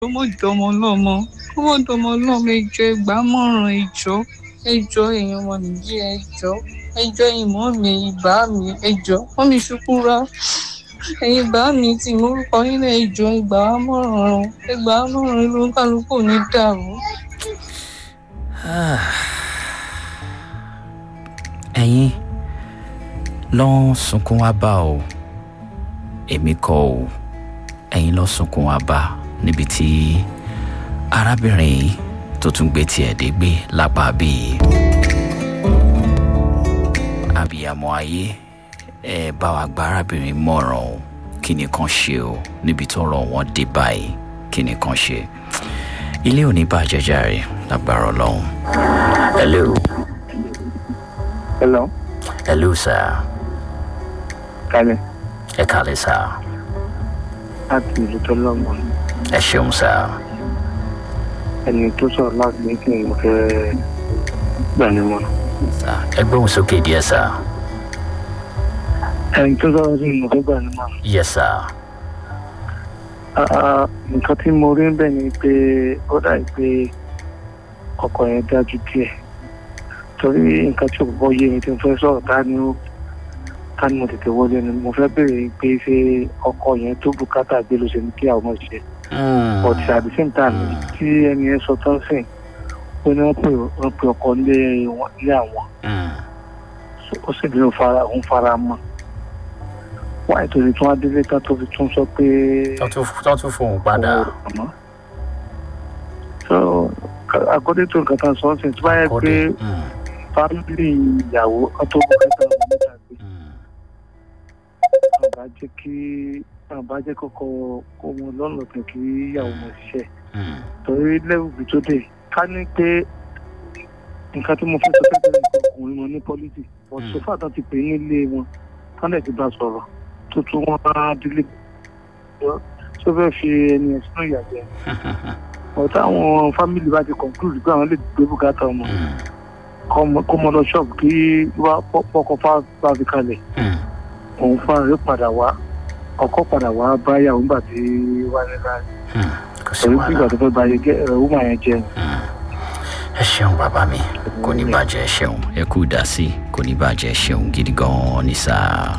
ọmọ ìjọmọ lọmọ ọmọ ìjọmọ lọmọ ẹjọ ìgbàmọràn ẹjọ ẹjọ èèyàn ọmọ nìyí ẹjọ ẹjọ ìmọ mi ìbá mi ẹjọ wọn mi ṣukúra ẹyin bá mi tí morúkọ nínú ẹjọ ìgbàmọràn ìgbàmọràn ló ń kálukú ní dàrú. ẹ̀yin lọ sunkún wá bá o èmi kọ́ o ẹ̀yin lọ sunkún wá bá níbi tí arábìnrin yìí tó tún gbé tiẹ̀ dé gbé lápá bíi abiyamọ ayé ẹ bá wa gba arábìnrin mọ̀ràn o kí ni kan ṣe o níbi tó rọ̀ wọ́n dé báyìí kí ni kan ṣe ilé ò ní bàjẹ́ jàre lágbára ọlọ́run hello Hello. hello sir Kálẹ̀. ẹ kàlẹ́ sir Láti ìlú tó lọ́mọ. ẹ ṣeun sir Ẹni tó sọ̀rọ̀ láti ní kí n fẹ́ gbà ní mọ́. sir ẹ gbóhùn sókè díẹ̀ sir Ẹni tó sọ̀rọ̀ sí mo fẹ́ gbà ní mọ́. yes sir Ah, Nǹkan tí mo rí bẹ́ẹ̀ ni pé ó dàbí pé ọkọ̀ yẹn dájú díẹ̀. Torí nǹkan tí òkùnkọ́ yé mi tí mo fẹ́ sọ̀rọ̀ tá ni ó ká ní mo tètè wọlé ni mo fẹ́ béèrè pé ṣé ọkọ̀ yẹn tó bùkátà gbé ló ṣe ní kí àwọn ọmọ ṣe. but at the same time tí ẹni yẹn sọ tán sìn ó ní wọ́n pè wọ́n pè ọkọ nílé wọn- ilé àwọn ó sì bí ó fara òun fara mọ́ wáyé tó ti tún adélé tán tó fi tún sọ pé tó tún fóun padà òun ò rọ̀ mọ́. so according to nǹkan tán sọ ọ́ sìn tí báyẹ̀ pé fámìlì ìyàwó kan tó bùkátà ọmọ mẹ́ta gbé náà bá jẹ́ kí náà bá jẹ́ kọ́kọ́ kó wọn lọ́nà kan kí ìyàwó wọn ṣiṣẹ́ torí lẹ́wùbí tó dé ká ní pé nǹkan tí mo fẹ́ sọ fẹ́ẹ́ bẹ̀rẹ̀ nǹkan ọkùnrin wọn ní pọ́lítì but so far tán ti pè é nílé wọn tán lẹ̀ ti bá sọ̀rọ̀ tó tún wọn á dílé tó fẹ́ fi ẹni ẹ̀ sínú ìyàgbẹ́ but táwọn fámìlì bá ti conclude pé àwọn lè gbé bùkátà ọmọ kọ́- kó mọ lọ ṣọ́ọ̀bù kí wá pọ́kọ fá bá fi kalẹ̀ òun fúnra rẹ̀ padà wá ọkọ padà wá bá yàwó nígbà tí wà nílá kò sí pẹ̀lú bí ìgbà wàhálà tó fẹ́ bá yẹ gẹ́ ẹ̀rọ wúmà yẹn jẹ ẹ ṣeun bàbá mi kò ní bàjẹ́ ẹ ṣeun ẹ kú ìdásí kò ní bàjẹ́ ẹ ṣeun gidi gan-an ní sáà.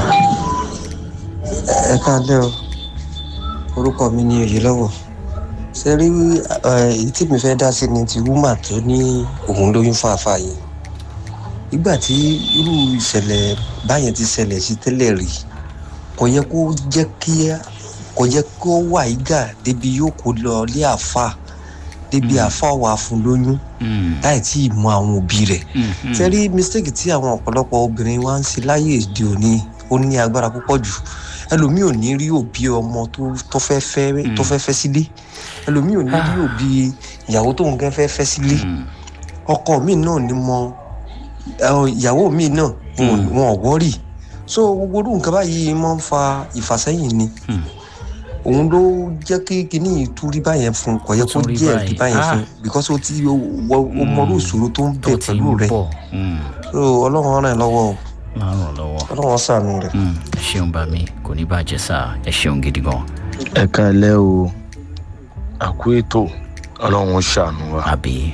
ẹ káalẹ́ o orúkọ mi ni oyèlọ́wọ̀ ṣe rí eh, èyí tí mi fẹ́ dá sí ni ti wúmà tó ní òun lóyún fàáfàá yìí nígbà tí irú ìṣẹ̀lẹ̀ báyẹn ti ṣẹlẹ̀ sí tẹ́lẹ̀ rí kò yẹ kó jẹ́ kí kò yẹ kó wà ígà débi yóò kó lọ lé àáfà débi àáfà wà fún lóyún láì tí ì mọ àwọn òbí rẹ̀ ṣe rí mistake tí àwọn ọ̀pọ̀lọpọ̀ obìnrin wa ń ṣe láyé èdè òní ó ní agbára púpọ̀ jù ẹlòmíì ò ní rí òbí ọmọ tó tó fẹ́ fẹ́ tó fẹ́ fẹ́ sílé ẹlòmíì ò ní rí òbí ìyàwó tóun gẹ́ fẹ́ fẹ́ sílé ọkọ mi náà ni mọ ẹ, ìyàwó mi náà wọn ò- wọn ò wọ́rì so gbogbo orú nǹkan báyìí máa ń fa ìfàsẹ́yìn ni òun ló jẹ́ kí kinní yìí tún rí báyẹn fún un kò yẹ Ó kó tún rí jẹ́ báyìí. ẹ̀rí báyẹn Ah. fún un because ó ti ó ó mọrú ìṣòro tó ń tó bẹ ti pẹ̀lú ń rẹ̀ bọ̀ so ọlọ́run ràn ẹ́ lọ́wọ́ o máa ràn lọ́wọ́. ọlọ́run ṣàánú rẹ̀. Mm, ẹ ṣeun bá mi kò ní bàjẹ́ sáà ẹ ṣeun gidi gan. ẹ káalẹ́ o àkú ètò ọlọ́run ó ṣàánú wa. àbí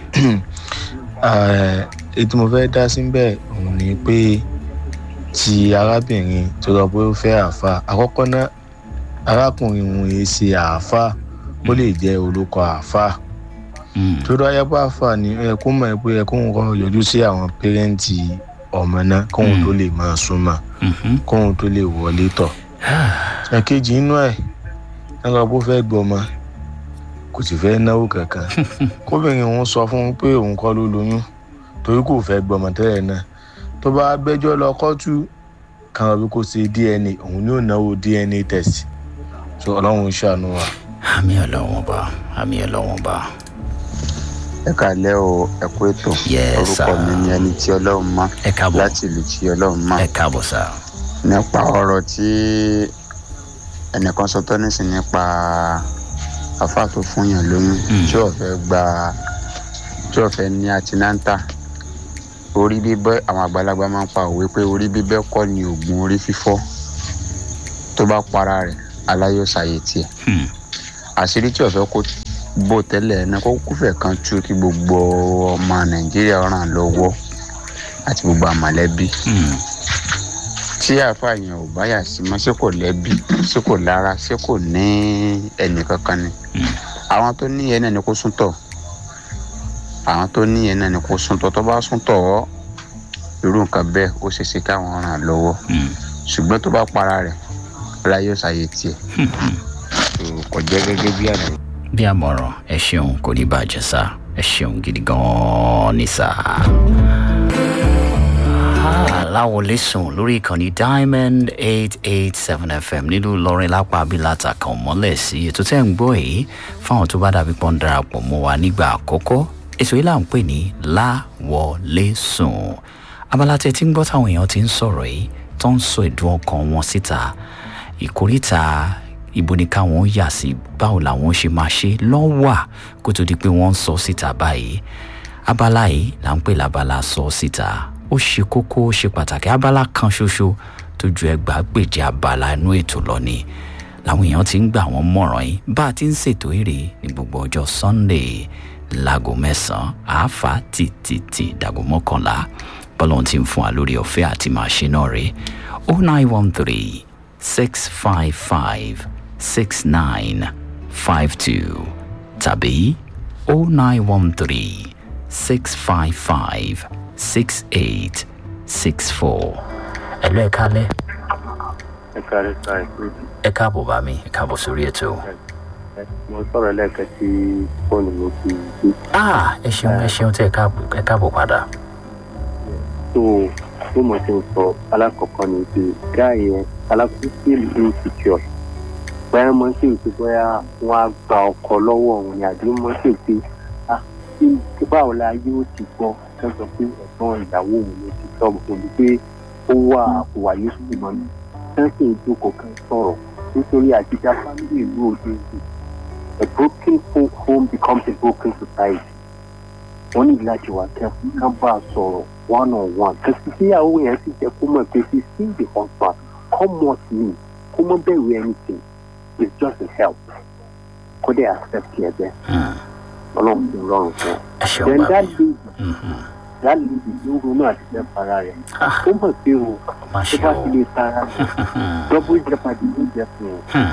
Eh, èyí tí mo fẹ́ dá síbẹ̀ òun ni pé ti arábìnrin tó lọ pé ó fẹ́ àáfà àkọ́kọ́ náà arákùnrin òun yìí ṣe àáfà ó lè jẹ́ olóko àáfà Mm, tó dọ́ ayẹ́pọ̀ àáfà ni ó yẹ kó mọ̀ pé ẹ kóun kọ́ yọjú sí àwọn pẹ́rẹ́ǹtì ọmọ náà kóun tó lè máa súnmọ́ mhm. kóun tó lè wọlé tọ̀ ẹ̀kejì inú ẹ̀ nígbà bó fẹ́ gbọmọ kò sì fẹ́ náwó kankan kóbìnrin òun sọ fún un pé òun kọ́ ló lóyún torí kò fẹ́ gbọmọ tẹ́lẹ̀ náà tó bá gbẹ́jọ́ lọ kọ́tù kan bí kò ṣe dna òun ni ó náwó dna test so ọlọ́run ṣàánú wa. àmì ọlọ́wọ́n bá àmì ọlọ́wọ́n bá. ẹ kàlẹ́ o ẹ kú ètò Yes, orúkọ sir. mi ni ẹni tí ọlọ́run mọ̀ ẹ káàbọ̀ láti ìlú tí ọlọ́run mọ̀ ẹ káàbọ̀ sá. nípa ọ̀rọ̀ tí ẹnìkan sọ tọ́ nísìn nípa àfáà tó fún yàn lóyún Mm. tí ò fẹ́ gba tí ò fẹ́ ní àtináńtà orí bíbẹ́ àwọn àgbàlagbà máa ń pa òwe pé orí bíbẹ́ kọ́ ni oògùn orí fífọ́ tó bá para rẹ̀ aláyọ̀sáyé tiẹ̀ Hmm. àṣírí tí ọ̀fẹ́ kó bó tẹ́lẹ̀ náà kó kúfẹ̀ kan tú kí gbogbo ọmọ nàìjíríà ràn lọ́wọ́ àti gbogbo àmọ̀lẹ́bí tí àáfàá yẹn ò bá yà sí mọ́ ṣé kò lẹ́bí ṣé kò lára ṣé kò ní ẹnì kankan ni àwọn tó ní yẹn náà ni kó sún tọ̀ àwọn tó ní yẹn náà ni kó sún tọ̀ tó bá sún tọ̀ ọ́ irú nǹkan bẹ́ẹ̀ ó ṣeé ṣe káwọn ràn lọ́wọ́ ṣùgbọ́n tó bá para rẹ̀ ọlá yóò ṣàyè tiẹ̀ kò jẹ́ gẹ́gẹ́ bí àná. bí àmọ̀ràn ẹ ṣeun kò ní bàjẹ́ sá ẹ ṣeun gidi gan-an ní sá. láwọlé sùn lórí ìkànnì diamond eight eight seven fm nílùú ìlọrin lápá abilata kan mọ́lẹ̀ sí ètò tẹ́ ń gbọ́ yìí fáwọn tó bá dàbí pọ́n darapọ̀ mọ́ wa nígbà àkọ́kọ́ ètò yìí là ń pè ní láwọlé sùn abala tẹ tí ń gbọ́ táwọn èèyàn ti ń sọ̀rọ̀ yìí tó ń sọ ìdùn ọkàn wọn síta ìkórìtà ibo ni káwọn yà sí báwo làwọn ṣe máa ṣe lọ́wà kó tó di pé wọ́n ń sọ síta báyìí abala yìí là ń pè lábala sọ síta ó ṣe kókó ó ṣe pàtàkì abala kan ṣoṣo tó ju ẹgbàágbèje abala inú ètò lọ ni làwọn èèyàn ti ń gbà wọ́n mọ̀ràn yìí bá a ti ń ṣètò èrè ní gbogbo ọjọ́ sunday láago mẹ́sàn-án àáfà tìtìtì dàgò mọ́kànlá bọ́lọ́n ti ń fún wa lórí ọ̀fẹ́ àti máa ṣe náà rè o nine one three six five five six nine five two tàbí o nine one three six five five six eight six four. ẹ̀lú ẹ̀ kálẹ̀. ẹ kárí ká ẹ kúrò. ẹ káàbọ̀ bá mi ẹ káàbọ̀ sórí ètò. mo sọ̀rọ̀ lẹ́ẹ̀kan tí fóònù mi ti gbé. ah ẹ ṣeun ẹ ṣeun tí ẹ káàbọ̀ padà. tó tó mo ti ń sọ alákọ̀ọ́kọ́ ni pé gáà yẹn alákòókò ìlú insecure bóyá mo ṣe pé bóyá wọn á gba ọkọ lọ́wọ́ òun ni àbí mo ṣe pé ah kí báwo la yóò ti gbọ́ tó sọ pé ẹ̀gbọ́n ìyàwó òun ló ti sọ òun pé ó wà àpòwà yóò sì mọ́ mi kán sì ń jókòó kan sọ̀rọ̀ nítorí àtijọ́ fámìlì ìlú òde ìlú a broken home becomes a broken society wọ́n ní láti wà kẹ́fù ká bá a sọ̀rọ̀ one on one kẹsì síyàwó yẹn sì jẹ́ kó mọ̀ pé she still the husband come what me kó mọ̀ bẹ̀rù anything it's just a help kó dé accept yẹ bẹ́ẹ̀ ọlọ́run ti rọrùn fún ọ. then that lady that lady ló ronú àti fẹ́ para rẹ̀ ó mọ̀ pé o tó bá ti lè para rẹ̀ double jeopardy ló jẹ́ fún un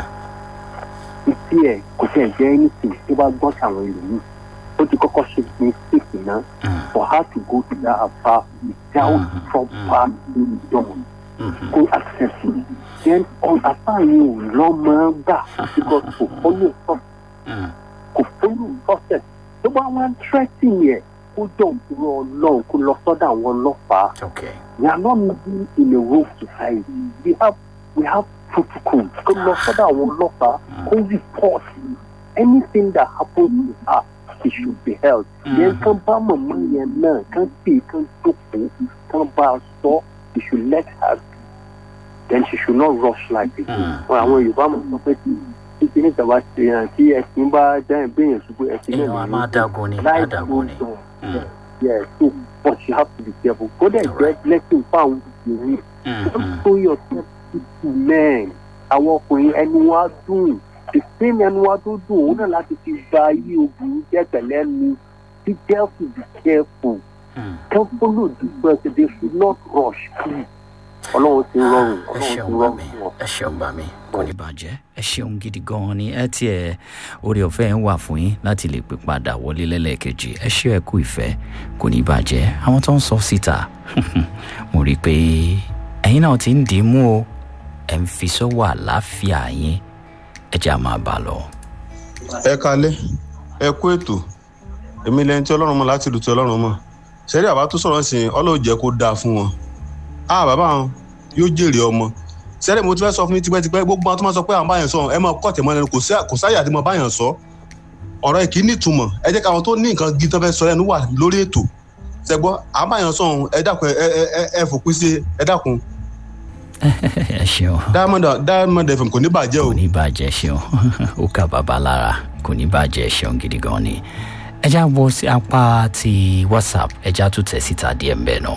ìtí ẹ̀ kò tẹ̀ jẹ́ anything tó bá gbọ́ sàwọn ìlú ó ti kọ́kọ́ ṣe mistake náà for her to go to that affair without proper wisdom kó accept it then on affair yìí ò lọ́mọ gbà because kò follow process kò follow process tó bá wọn threatening yẹ kó jọ òkúrò ọlọ́run kó lọ sọ́dọ̀ àwọn ọlọ́pàá we are not living in a rogue society we have we have protocol kó lọ sọ́dọ̀ àwọn ọlọ́pàá kó report anything that happens to her she should be held. yẹn kan bá màmá yẹn náà kan pè kan jókòó kan bá a sọ she should let her be then she should not rush like this. wọn àwọn yorùbá mọ̀ sọ pé tí kí ní ìjọba ṣe hàn tí ẹ̀sìn bá dáhùn béèyàn ṣubú ẹ̀sìn náà èèyàn á máa dágun ni á dágun ni. yeah so but you have to be careful kó dẹ̀ jẹ́ blessing fún àwọn obìnrin don't show yourself to men àwọn ọkùnrin ẹni wọn á dùn ìsinmi ẹnu wa tó dùn òun náà láti fi gba ayé obìnrin jẹ́ pẹ̀lẹ́ ni be careful be careful can follow the person they should not rush please ọlọ́run ti rọrùn ọlọ́run ti rọrùn fún ọ. ẹ ṣeun bá mi kò ní bàjẹ́ ẹ ṣeun gidi gan-an ni ẹ tiẹ̀ orí ọ̀fẹ́ ń wà fún yín láti lè pè padà wọlé lẹ́lẹ́kejì ẹ ṣe ẹ kú ìfẹ́ kò ní bàjẹ́ àwọn tó ń sọ síta mo rí i pé ẹ̀yin náà ti ń dì í mú o ẹ̀ ń fi sọ́wọ́ àlàáfíà yín ẹ jẹ́ àmà bá lọ. ẹ kalẹ ẹ kú ètò èmi lẹni tí ọlọ́run mọ̀ láti lù tí ọlọ́run mọ̀ sẹ́rí àbá tó sọ̀rọ̀ sí ọlọ́run jẹ́ kó dáa fún wọn a bàbá wọn yóò jèrè ọmọ sẹ́rí mo ti fẹ́ sọ fún mi tipẹ́tipẹ́ gbogbo àwọn tó máa sọ pé àwọn báyàn sọ ẹ máa kọ́ tẹ̀mọ́ ẹnu kò sáyà àti máa báyàn sọ ọ̀rọ̀ ẹ̀ kì í nítumọ̀ ẹ jẹ́ káwọn tó ní nǹkan gidi tó fẹ́ sọ ẹnu wà lórí ètò ṣẹgbọ́ àwọn báyàn sọ ẹ dákun ẹ fòpin sí ẹ dákun ẹ ṣeun. diamond diamond fm kò ní bàjẹ́ o. kò ní bàjẹ́ ṣeun ó kà bàbá lára kò ní bàjẹ́ ṣeun gidi gan ni. ẹ já wọ sí apá ti whatsapp ẹ já tún tẹ̀ síta díẹ̀ mbẹ́ náà.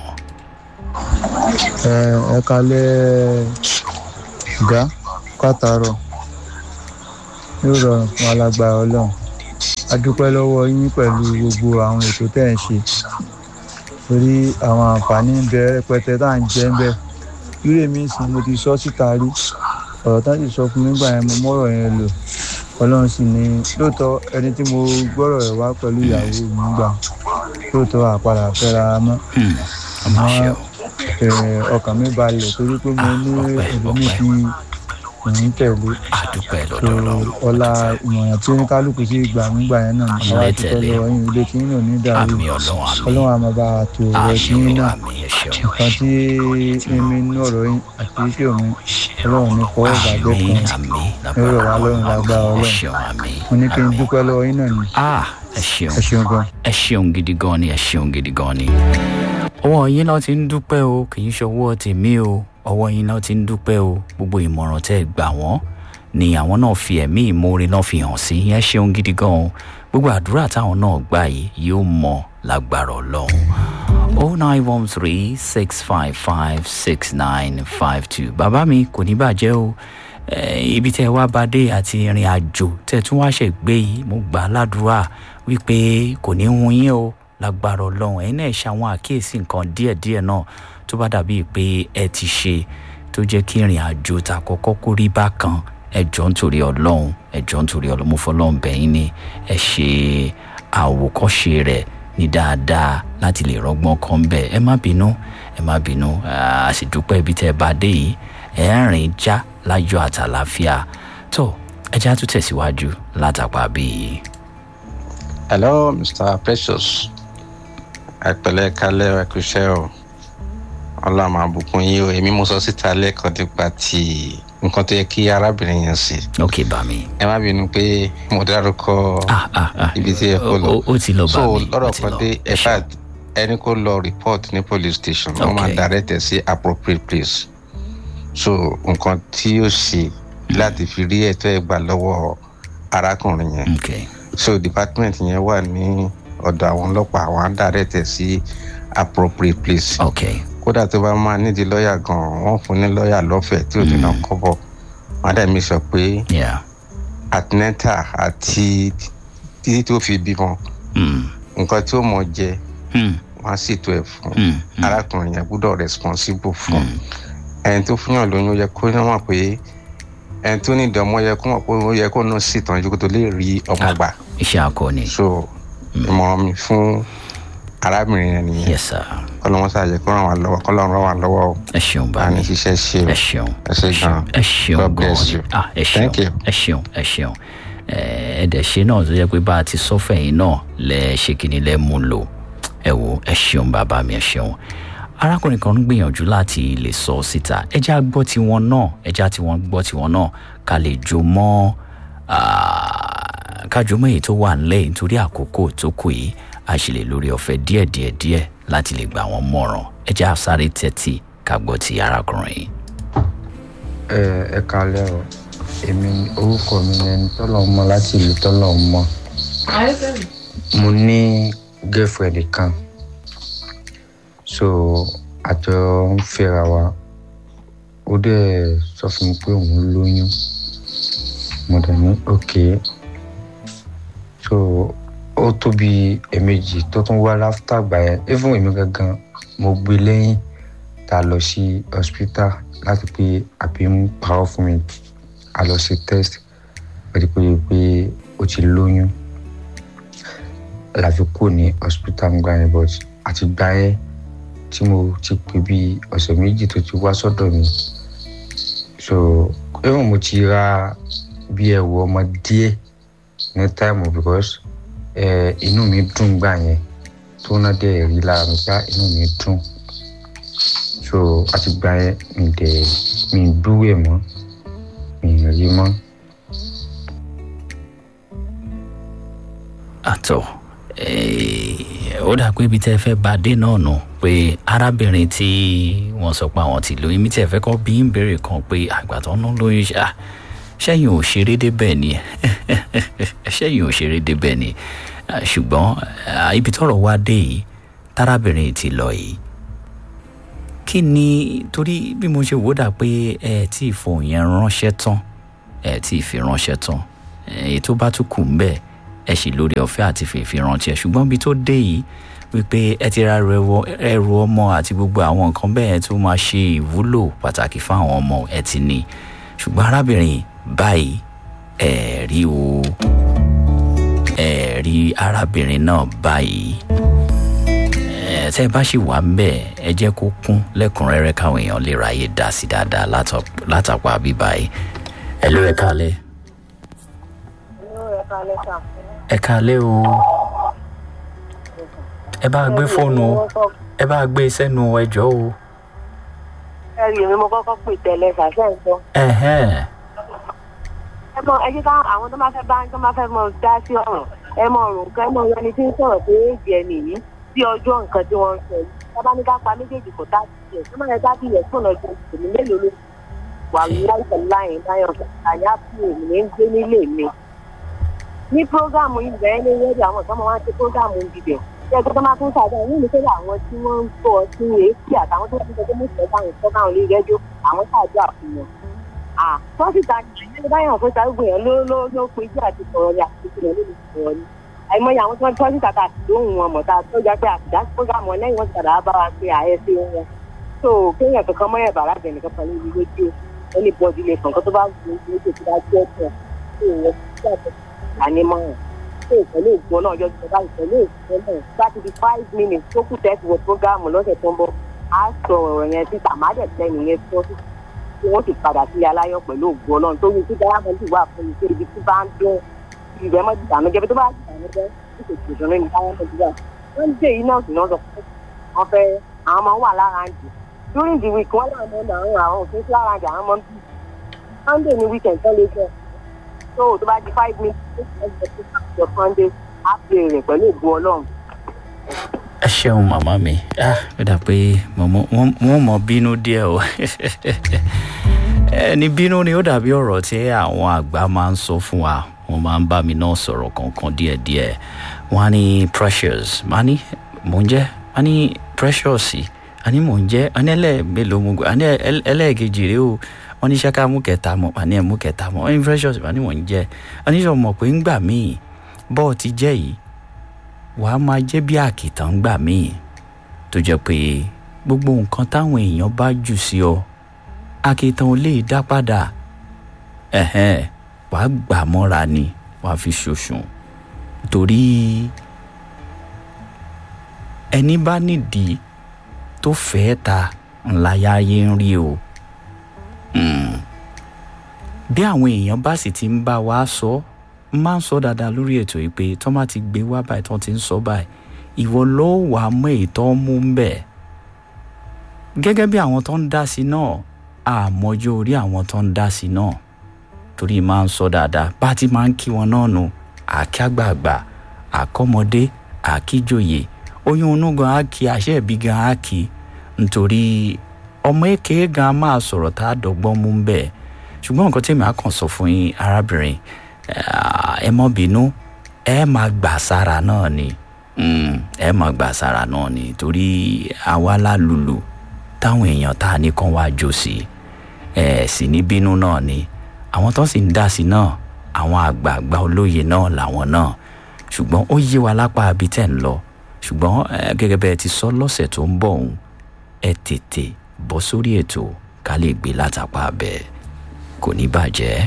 ẹ ẹ kalẹ ga kátàrọ yóò rọrùn fún alágbára ọlọ́run a dúpẹ́ lọ́wọ́ yín pẹ̀lú gbogbo àwọn ètò tẹ́ ẹ̀ ń ṣe torí àwọn àǹfààní ń bẹ rẹpẹtẹ tá à ń jẹ ń bẹ irú èmi sì mo ti sọ síta rí ọ̀rọ̀ tá sì sọ fún mi gbà yẹn mo mọ́rọ̀ yẹn lò ọlọ́run sì ní lóòótọ́ ẹni tí mo gbọ́rọ̀ rẹ̀ wá pẹ̀lú ìyàwó mi gbà lóòótọ́ àpàdà fẹ́ra mọ́ àmọ́ ọkàn mi balẹ̀ torí pé mo ní ẹlòmíì tí òun tẹ̀lé so ọlá ìmọ̀ràn tí oníkálukú sí gbà nígbà yẹn náà ní àwa ti tọ́ lọ yín ilé tí yín náà ní dàrú ọlọ́run àmọ́ bá a tó ọ̀rọ̀ tí yín náà nǹkan tí mímí inú ọ̀rọ̀ yín àti iṣẹ́ òun ọlọ́run ní fọwọ́ bàjẹ́ kan nírọ̀ wá lọ́run lágbára ọlọ́run mo ní kí n dúpẹ́ lọ́wọ́ yín náà ní. ẹ ṣeun ẹ ṣeun gan. ẹ ṣeun gidi gan ni ẹ ṣeun gidi gan ni ọwọ́ yín náà ti ń dúpẹ́ o kì í ṣọwọ́ tèmi o ọwọ́ yín náà ti ń dúpẹ́ o gbogbo ìmọ̀ràn tẹ́ ẹ gbà wọ́n ni àwọn náà fi ẹ̀mí ìmoore náà fi hàn sí yẹn ṣeun gidi gan o gbogbo àdúrà táwọn náà gbà yìí yóò mọ lágbára ọlọ́run o nine one three six five five six nine five two bàbá mi kò ní bàjẹ́ o ibi tẹ́ ẹ wá bá dé àti ìrìn àjò tẹ́ ẹ tún wá ṣe gbé yìí mo gbà á ládùúrà wípé kò ní hun yín o lágbára ọlọ́run ẹ̀yin náà ṣàwọn àkíyèsí nǹkan díẹ̀díẹ̀ náà tó bá dàbíi pé ẹ ti ṣe tó jẹ́ kí ìrìn àjò ta kọ́kọ́ kó rí bákan ẹ jọ nítorí ọlọ́run ẹ jọ nítorí ọlọ́run mo fọlọ́run bẹ̀yìn ni ẹ ṣe àwòkọ́ṣe rẹ̀ ní dáadáa láti lè rọ́gbọ́n kan bẹ́ẹ̀ ẹ má bínú ẹ má bínú a sì dúpẹ́ ibi tẹ́ ẹ bá dé yìí ẹ ń rìn já láyọ̀ àtàlàáfíà tó ẹ já tún tẹ̀síwájú látàpá bíi. hello mr precious ẹpẹlẹ kalẹ ẹkúṣẹ o ọlọmọ àbùkún yìí o èmi mo sọ síta lẹẹkan nípa ti nǹkan tó yẹ kí arábìnrin yẹn sí. ok bá mi. ẹ má bínú pé mo dárúkọ ibi tí ẹ kó lọ ó ti lọ bá mi so lọ́rọ̀ kan dé ẹ fà ẹni kó lọ report ní police station wọ́n máa direct ẹ sí appropriate place so nǹkan tí ó ṣe láti fi rí ẹ̀tọ́ ẹ̀ gbà lọ́wọ́ arákùnrin yẹn okay. so department yẹn wà ní ọ̀dọ̀ àwọn ọlọ́pàá àwọn àdàrẹ́tẹ̀ sí appropriate place. ok kódà tó bá máa nídìí lọ́ọ̀yà gan-an wọ́n fún ní lọ́ọ̀yà lọ́fẹ̀ẹ́ tí ò ní náà kọ́bọ̀ wọ́n á dẹ̀ mi sọ pé atlanta àti títí tó fi bímọ nǹkan tí ó mọ jẹ wọ́n á sì tó ẹ̀ fún arákùnrin yẹn gbúdọ̀ responsible fún ẹni tó fún yàn lóyún ó yẹ kó yàn mọ̀ pé ẹni tó ní ìdánwò yẹ kó mọ̀ pé ó yẹ kó náà sì tọ́jú kó tó lè rí ọmọ gbà. iṣẹ́ akọni. so ìmọ̀ràn mi fún arábìnrin yẹn nìyẹn. yes sir. kọ́lọ́mọ́ sàjẹ́ kó ràn wá lọ́wọ́ kọ́lọ́run ràn wá lọ́wọ́ o. ẹ ṣeun bá mi. àní ṣiṣẹ́ ṣe o. ẹ ṣeun ẹ ṣe gan. ẹ ṣeun God bless you. ah ẹ ṣeun Thank you. ẹ ṣeun ẹ ṣeun ẹ dẹ̀ ṣe náà tó yẹ pé bá a ti sọ́fẹ̀ yìí náà lẹ ṣe kíni lẹ mú lò ẹ wo ẹ ṣeun bàbá mi ẹ ṣeun arákùnrin kan ń gbìyànjú láti lè sọ síta ẹjẹ́ á gbọ́ tiwọn náà ẹjẹ́ á tiwọn gbọ́ tiwọn náà ká lè jó mọ́ ká jó mọ́ èyí tó wà nílẹ̀ nítorí àkókò tó kù yìí a sì lè lórí ọ̀fẹ́ díẹ̀ díẹ̀ díẹ̀ láti lè gbà wọ́n mọ̀ràn ẹjẹ́ á sáré tẹ́tí ká gbọ́ ti arákùnrin yìí. ẹ ẹ kalẹ o èmi orúkọ mi ni ẹni tọ́lọ̀ mọ láti ìlú tọ́lọ̀ mọ mo ní girlfriend kan so àjọ ń fẹ́ra wa ó dẹ̀ sọ fún mi pé òun lóyún mo dẹ̀ ní ok so ó tó bí ẹ̀ẹ̀mejì tó tún wá láfítà gbà yẹn even èmi gangan mo gbé lẹ́yìn tá a lọ sí hospital láti pé àbí ń parọ́ fún mi a lọ sí test pẹ̀lú pé pé ó ti lóyún láfi kú ní hospital ń gbà yẹn but àti gbà yẹn tí mo ti pè bí ọ̀sẹ̀ méjì tó ti wá sọ́dọ̀ mi so ẹ̀rọ mo ti ra bí ẹ̀wù ọmọ díẹ̀ ní táìmù because eh, inú mi dùn gbà yẹn tó ná dẹ̀ rí lára mi gbá inú mi dùn so àti gbà yẹn mi dẹ̀ mi dúró ẹ̀ mọ́ mi rí mọ́. àtọ̀ ó dà pé ibi tẹ́ fẹ́ bá dé náà nù pé arábìnrin tí wọ́n sọ pé àwọn ti lóyún mi tẹ́ fẹ́ kọ́ bí ń béèrè kan pé àgbàtàn ń lóyún ṣá ṣẹ́yìn ò ṣeré débẹ̀ ni ṣẹ́yìn ò ṣeré débẹ̀ ni ṣùgbọ́n ibi tọ́rọ̀ wá dé yìí tárábìnrin ti lọ yìí kí ni torí bí mo ṣe wò dà pé ẹ tí ì fohùn yẹn ránṣẹ́ tán ẹ tí ì fi ránṣẹ́ tán èyí tó bá tún kù ń bẹ̀ ẹ sì lórí ọ̀fẹ́ àti fèèfì rántí ẹ̀ ṣùgbọ́n bí tó dé yìí wípé ẹ ti ra ẹrù ọmọ àti gbogbo àwọn nǹkan bẹ́ẹ̀ tó máa ṣe ìwúlò pàtàkì fún àwọn ọmọ ẹ ti ní ṣùgbọ́n arábìnrin báyìí ẹ rí o ẹ rí arábìnrin náà báyìí ẹ tẹ́ ẹ bá sì wà ń bẹ̀ ẹ jẹ́ kó kún lẹ́kùnrẹ́rẹ́ káwọn èèyàn lè ráyè dá sí dáadáa látàpá bíbáyìí ẹ ló ẹ kálẹ̀. ẹ kálẹ̀ o ẹ bá gbé fóònù o ẹ bá gbé sẹ́nu ẹjọ́ o. ẹ rí èmi mo kọ́kọ́ pè tẹ́lẹ̀ ṣàṣẹ ìtọ́. ẹ mọ ẹ jẹ́ ká àwọn tó máa fẹ́ bá tó máa fẹ́ mọ dá sí ọ̀rọ̀ ẹ mọ ọ̀rọ̀ nǹkan ẹ mọ ẹni tí ń sọ̀rọ̀ pé èjì ẹ nìyí sí ọjọ́ nǹkan tí wọ́n ń sọ yìí tábà ní ká pa méjèèjì kò tá sí ẹ̀ tó máa yẹ ká bí yẹn fún ọjọ́ ìṣèlú mélòó ló wà láìpẹ́ láyìn láyọ̀ àyà fún èmi ń gbé nílé mi. ní prógáàmù yìí bẹ́ẹ̀ ní wẹ́ẹ̀dì àwọn ìtọ́mọ wá sí prógáàmù ìdìbẹ̀ ṣé ẹgbẹ́ tó máa tún ṣàdá ní ìlú pẹ̀lú àwọn tí wọ́n ń gbọ́ sí èsì àtàwọn tó ń gbọ́ mú ìfẹ́ báwọn ìfẹ́ báwọn lè rẹ́jọ́ àwọn ṣàdó àfihàn. tọ́sítà ní báyọ̀ fún ìtàgbé yẹn ló ló ló pin jù àti sọ̀rọ̀ ní àti ìṣẹ̀lẹ̀ lórí sọ̀rọ̀ ni. àìmọye àwọn tí wọ́n tọ́sítà tà sí lóhùn wọn mọ̀ tá a tó jẹ́ pé àtìdá prógámù lẹ́yìn wọn ti padà bá wa pé àyẹ̀sí wọn. tó kéèyàn kankan mọ́yẹ̀ bàrà bẹ̀rẹ̀ kankan pẹ̀lú ìlú rédíò ẹni bọ́ọ̀dì lè kàn kó tó bá gbé ojú tó bá jẹ́ ọ̀tọ̀ tó wọ́n ti ṣàtọ̀ ànímọ́ràn tó pẹ̀lú ìgbọ́ náà yọjú ọba ìpẹ̀lú ìgbọ́ náà bá ti di five minutes tó kù tẹ́sí wọ prógámù lọ́sẹ̀ tó ń bọ̀ á sọ ọ̀rọ̀ yẹn sí tàmádẹ̀ tẹ́ni yẹn tó tí wọ́n ti padà sí aláyọ̀ pẹ̀lú ìgbọ́ náà tó yẹ kí dáhàmọ́ ti wà fún mi pé ibi tí bá ń dún ìrẹ́ mọ́ ti dànù jẹ́bi tó bá ti dànù jẹ́ kí kò tètè rìn ní dáhàmọ́ ti wà wọ́n dé yìí náà sì náà sọ pé wọ́n fẹ́ àwọn máa ń wà lára ń jù during the week wọ́n láwọn ọmọ àwọn àwọn òfin sí lára ń jù àwọn ọmọ bíi sunday ní weekend tó lè jẹ́ tó tó bá di five minutes tó sunday á bèrè pẹ̀lú ìbú ọlọ́run. ẹ ṣeun màmá mi ah ó dà pé wọ́n mọ bínú díẹ̀ o ẹni bínú ni ó dàbí ọ̀rọ̀ tí àwọn àgbà máa ń sọ fún wa wọ́n máa ń bá mi náà sọ̀rọ̀ kankan díẹ̀díẹ̀ wọ́n á ní precious máa ní mò ń jẹ́ wọ́n á ní precious àní mò ń jẹ́ àní ẹlẹ́ẹ̀mélòó mo gbà àní ẹlẹ́ẹ̀kejì rèé o wọ́n ní ṣáká mú kẹta mọ́ àní ẹ̀ mú kẹta mọ́ wọ́n ní precious àní mò ń jẹ́ àní sọ mọ̀ pé ń gbà míì bọ́ọ̀ ti jẹ́ yìí wàá máa jẹ́ bí àkìtàn ń gbà míì tó jẹ́ pé gbogbo nǹkan táwọn èèyàn bá jù sí ọ àkìtàn ò lè dá padà ẹ̀hẹ́n wàá gbà mọ́ra ni wàá fi ṣoṣùn torí ẹni bá nídìí tó fẹ́ẹ́ ta ńlá yáyé ń rí o bí àwọn èèyàn bá sì ti ń bá wa sọ máa ń sọ dáadáa lórí ètò yìí pé tó má ti gbé wá báyìí tó ti ń sọ báyìí ìwọ ló wà á mọ èyí tó ń mú ń bẹ̀ gẹ́gẹ́ bí àwọn tó ń dá sí náà àmọ́jọ́ orí àwọn tó ń dá sí náà torí máa ń sọ dáadáa bá ti máa ń kí wọn náà nù àkí àgbààgbà àkọ́mọdé àkíjòyè oyún inú gan á kí àṣẹ ìbí gan á kí nítorí ọmọ èké gan máa sọ̀rọ̀ tá a dọ́gbọ́n mú bẹ́ẹ̀ ṣùgbọ́n nǹkan tí èmi á kàn sọ fún yín arábìnrin ẹ mọ́ bínú ẹ máa gbà sára náà ni ẹ máa gbà sára náà ni torí àwa lálùlù táwọn èèyàn tá a ní kàn wá jó sí ẹ sì ní bínú náà ni àwọn tó sì ń dá sí náà àwọn àgbààgbà olóye náà làwọn náà ṣùgbọ́n ó yé wa lápá àbí tẹ̀ ń lọ ṣùgbọ́n gẹ́gẹ́ bẹ́ẹ̀ ti sọ lọ́sẹ̀ tó ń bọ̀ ọ̀hún ẹ tètè bọ́ sórí ètò ká lè gbé látàpá bẹ́ẹ̀ kò ní bàjẹ́.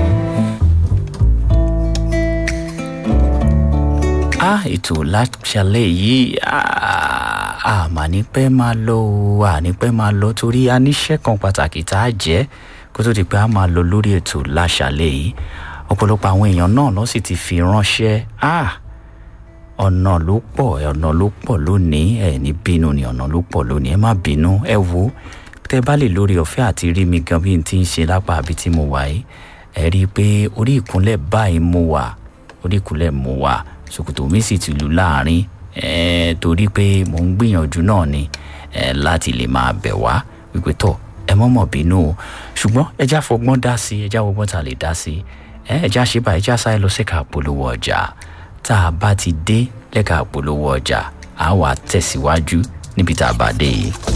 a ètò láṣálẹ̀ yìí àmà ní pẹ́ máa lọ o àní pẹ́ máa lọ torí a níṣẹ́ kan pàtàkì tá a jẹ́ kó tó di pé a máa lọ lórí ètò láṣálẹ̀ yìí ọ̀pọ̀lọpọ̀ àwọn èèyàn náà ló sì ti fi ránṣẹ́ ọ̀nà ló pọ̀ ọ̀nà ló pọ̀ lónìí ẹ̀ ní bínú ni ọ̀nà ló pọ̀ lónìí ẹ má bínú ẹ wo tẹ bá lè lórí ọ̀fẹ́ àti rí mi gan bí n ti ń ṣe lápá àbí tí mo wà yìí ẹ rí i pé orí ìkúnlẹ̀ báyìí mo wà orí ìkúnlẹ̀ mo wà ṣòkòtò mi sì ti lù láàrin ẹ torí pé mò ń gbìyànjú náà ni ẹ láti lè máa bẹ̀ wá wípé tọ̀ ẹ mọ̀mọ̀ bínú o ṣùgbọ́n ẹja fọgbọ́n dá sí ẹja fọgbọ́n ta lè dá sí ẹja ṣe bá ẹja sáré lọ síka polówó ọjà tá a bá ti dé lẹ́ka polówó ọjà a wà tẹ̀síwájú níbi tá a bá dé yìí.